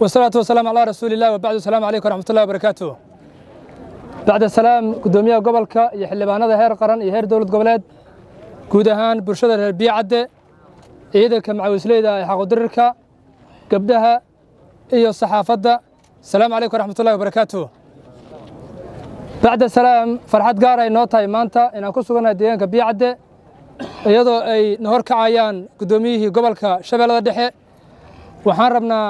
wasalaatu wasalaamu calaa rasuuli illah wabacdu asalaamu calaykum waraxmatullahi wabarakaatu bacda salaam guddoomiyaha gobolka iyo xildhibaanada heer qaran iyo heer dowlad goboleed guud ahaan bulshada reer biyacadde ciidanka macawisleyda ee xaqudirirka gabdhaha iyo saxaafadda asalaamu calaykum waraxmatullahi wabarakaatu bacda salaam farxad gaar ay noo tahay maanta inaan ku sugannahay deegaanka biyacadde iyadoo ay na hor kacayaan guddoomiyihii gobolka shabeellada dhexe waxaan rabnaa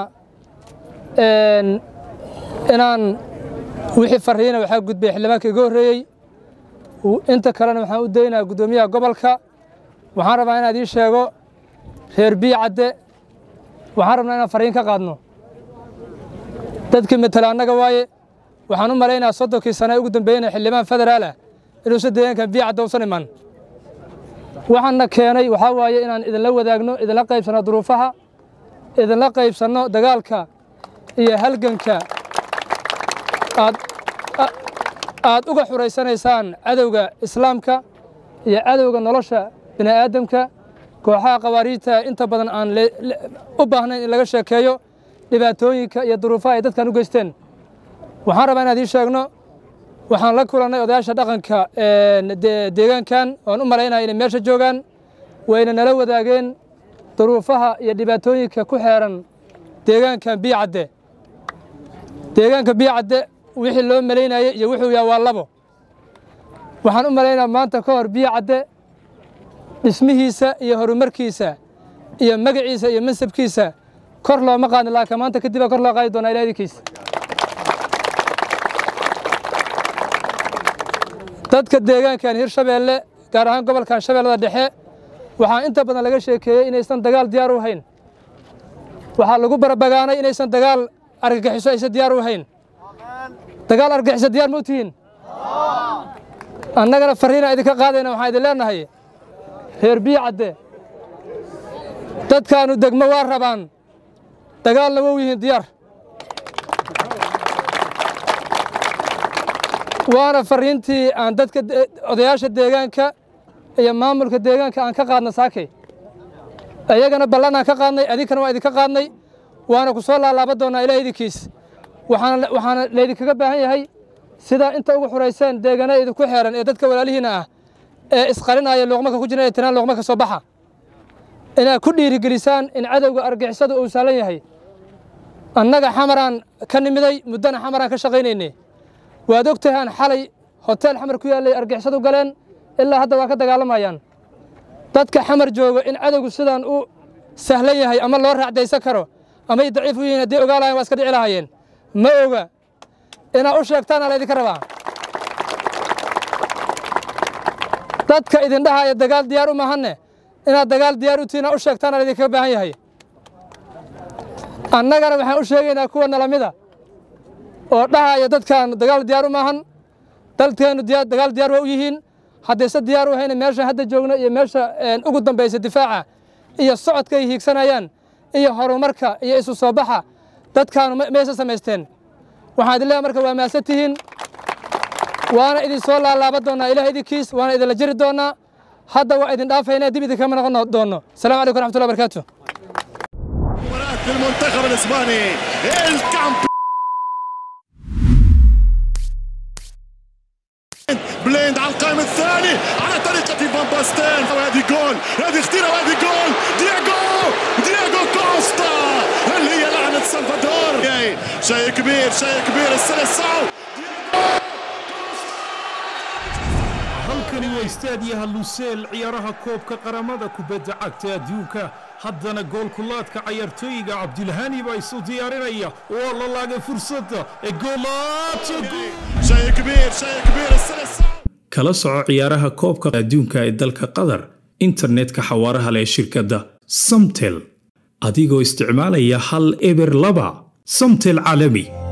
inaan wixii farriina waxaa gudbay xildhibaanka iga horreeyey inta kalena waxaan u daynayaa guddoomiyaha gobolka waxaan rabaa inaad ii sheego reer biyacadde waxaan rabnaa inaan farriin ka qaadno dadkii matala annaga waaye waxaan u malaynayaa soddonkii sane ugu dambeeyena xildhibaan federaal ah inuusan deegaankan biyacadde usan iman waxaanna keenay waxaa waaye inaan idinla wadaagno idinla qaybsanno duruufaha idinla qaybsanno dagaalka iyo halganka aad aad uga xuraysanaysaan cadowga islaamka iyo cadowga nolosha bini'aadamka kooxaha khawaariijta inta badan aan u baahnayn in laga sheekeeyo dhibaatooyinka iyo duruufaha ay dadkan u geysteen waxaan rabaa inaad ii sheegno waxaan la kulannay odayaasha dhaqanka deegaankan oan u malaynaya inay meesha joogaan wayna nala wadaageen duruufaha iyo dhibaatooyinka ku xeeran deegaankan biyacadde deegaanka biyacadde wixii loo malaynayey iyo wuxuu yaha waa labo waxaan u malaynaya maanta ka hor biyacadde dhismihiisa iyo horumarkiisa iyo magaciisa iyo mansabkiisa kor looma qaadin laakiin maanta kadib baa kor loo qaadi doonaa ilaadinkiisa dadka deegaankan hirshabeelle gaar ahaan gobolkan shabeellada dhexe waxaa inta badan laga sheekeeyey inaysan dagaal diyaar u hayn waxaa lagu barabagaanay inaysan dagaal argagixiso aysan diyaar u hayn dagaal argagixiso diyaar ma u tihiin annagana farriina idinka qaadayna waxaan idin leennahay reer biyacadde dadkaannu degmo waa rabaan dagaalna wow yihiin diyaar waana farriintii aan dadka odayaasha deegaanka iyo maamulka deegaanka aan ka qaadna saakay iyagana ballan aan ka qaadnay adinkana waa idinka qaadnay waana ku soo laalaaba doonnaa ilaah idinkiis waxaana laydinkaga baahan yahay sidaa inta ugu xurayseen deegana idinku xeeran ee dadka walaalihiinna ah ee isqarinaya luuqmaka ku jira ee tinaan luuqma ka soo baxa inaad ku dhiirigelisaan in cadowga argixisadu uu saalan yahay annaga xamaraan ka nimiday muddana xamaraan ka shaqaynaynay waad og tahaan xalay hoteel xamar ku yaallay argixisadu galeen ilaa hadda waa ka dagaalamayaan dadka xamar jooga in cadowgu sidaan u sahlan yahay ama loo raacdaysan karo amay daciif u yihiin haddii ogaa lahayen waa iska dhici lahaayeen ma oga inaad u sheegtaana laydinka rabaa dadka idin dhahaya dagaal diyaar u mahanne inaad dagaal diyaar u tihiin u sheegtaana laydinkaga baahan yahay annagana waxaan u sheegaynaa kuwa nalamida oo dhahaya dadkan dagaal diyaar u maahan dalkeennu dagaal diyaar waa u yihiin haddayse diyaar u hayna meesha hadda joogno iyo meesha ugu dambaysa difaaca iyo socodka ay hiigsanayaan iyo horumarka iyo isu soo baxa dadkaanu maysa samaysteen waxaan idin leeyahay marka waa mahadsan tihiin waana idin soo laalaaba doonnaa ilaah idinkiis waana idinla jiri doonnaa hadda waa idin dhaafaynaa dib idinkama noqon doonno السلام عليكم ورحمة الله وبركاته المنتخب الاسباني الكامبيون بليند على القائم الثاني على طريقة فان باستين وهذه جول هذه خطيرة وهذه جول دياغو دياغو كوستا اللي هي لعنة سلفادور شيء كبير شيء كبير السلسعو halkani waa istaadiyaha luseel ciyaaraha koobka qaramada kubadda cagta adduunka haddana goolkulaadka cayaartooyiga cabdilhani baa isu diyaarinaya waa la laagay fursadda ee شيء كبير شيء كبير السلسعو kala soco ciyaaraha koobka adduunka ee dalka qatar internetka xawaaraha leh ee shirkadda samtel adigoo isticmaalaya hal eber laba samtel caalami